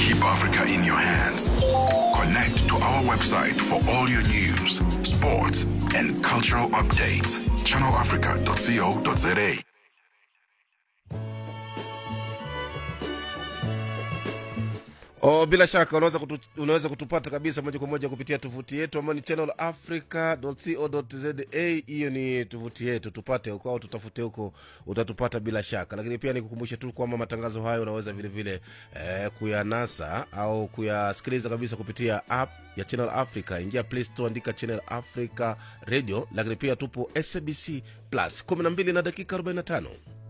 Keep Africa in your hands. Connect to our website for all your news, sports, and cultural updates. ChannelAfrica.co.za. Oh, bila shaka unaweza, kutu, unaweza kutupata kabisa moja kwa moja kupitia tovuti yetu ambayo ni channelafrica.co.za. Hiyo ni tovuti yetu, tupate huko au tutafute huko, utatupata bila shaka. Lakini pia nikukumbushe tu kwamba matangazo hayo unaweza vile vile eh, kuyanasa au kuyasikiliza kabisa kupitia app ya Channel Africa. Ingia Play Store, andika Channel Africa Radio, lakini pia tupo SABC Plus 12 na dakika 45.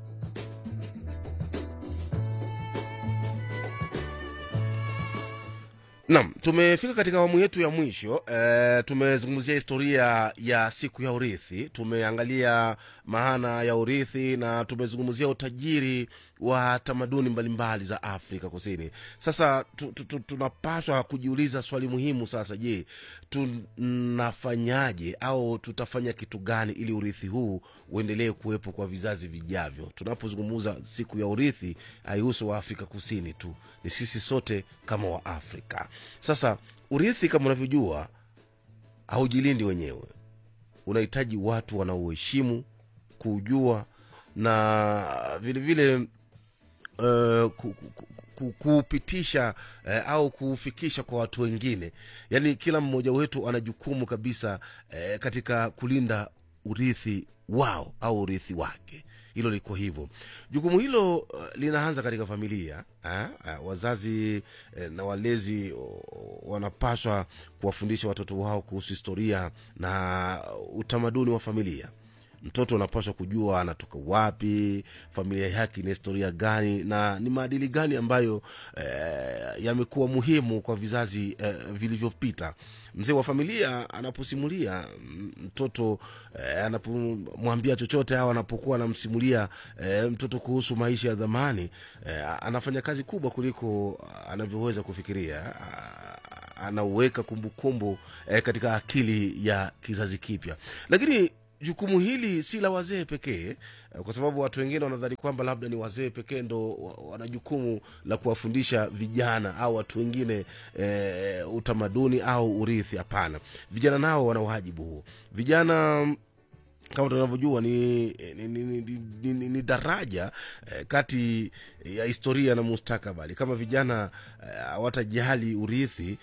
Naam, tumefika katika awamu yetu ya mwisho. E, tumezungumzia historia ya siku ya urithi, tumeangalia maana ya urithi na tumezungumzia utajiri wa tamaduni mbalimbali za Afrika Kusini. Sasa tu, tu, tu, tunapaswa kujiuliza swali muhimu sasa. Je, tunafanyaje au tutafanya kitu gani ili urithi huu uendelee kuwepo kwa vizazi vijavyo? Tunapozungumza siku ya urithi, haihusu wa Afrika Kusini tu, ni sisi sote kama wa Afrika. Sasa urithi kama unavyojua haujilindi wenyewe, unahitaji watu wanaoheshimu kuujua na vilevile uh, ku, ku, ku, kuupitisha uh, au kuufikisha kwa watu wengine. Yaani kila mmoja wetu ana jukumu kabisa uh, katika kulinda urithi wao au urithi wake hilo liko hivyo. Jukumu hilo uh, linaanza katika familia ha? Uh, wazazi eh, na walezi uh, wanapaswa kuwafundisha watoto wao kuhusu historia na utamaduni wa familia. Mtoto anapaswa kujua anatoka wapi, familia yake ina historia gani na ni maadili gani ambayo eh, yamekuwa muhimu kwa vizazi eh, vilivyopita. Mzee wa familia anaposimulia mtoto eh, anapomwambia chochote au anapokuwa anamsimulia eh, mtoto kuhusu maisha ya dhamani eh, anafanya kazi kubwa kuliko anavyoweza kufikiria anauweka kumbukumbu eh, katika akili ya kizazi kipya lakini jukumu hili si la wazee pekee kwa sababu watu wengine wanadhani kwamba labda ni wazee pekee ndo wana jukumu la kuwafundisha vijana au watu wengine e, utamaduni au urithi hapana vijana nao wana wajibu huo vijana kama tunavyojua ni, ni, ni, ni, ni, ni, ni daraja eh, kati ya historia na mustakabali kama vijana hawatajali eh, urithi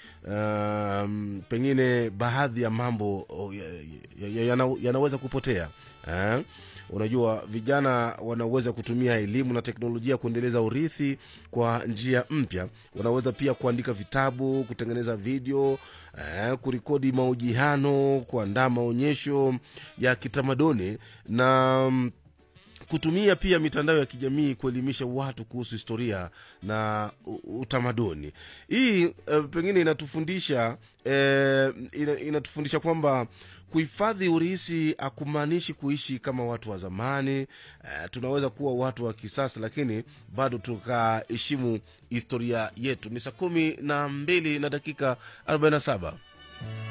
um, pengine baadhi ya mambo yanaweza ya, ya, ya, ya kupotea eh? unajua vijana wanaweza kutumia elimu na teknolojia kuendeleza urithi kwa njia mpya wanaweza pia kuandika vitabu kutengeneza video eh, kurekodi mahojiano kuandaa maonyesho ya kitamaduni na mm, kutumia pia mitandao ya kijamii kuelimisha watu kuhusu historia na utamaduni hii uh, pengine inatufundisha uh, ina, inatufundisha kwamba kuhifadhi urisi akumaanishi kuishi kama watu wa zamani uh, tunaweza kuwa watu wa kisasa lakini bado tukaheshimu historia yetu ni saa kumi na mbili na dakika 47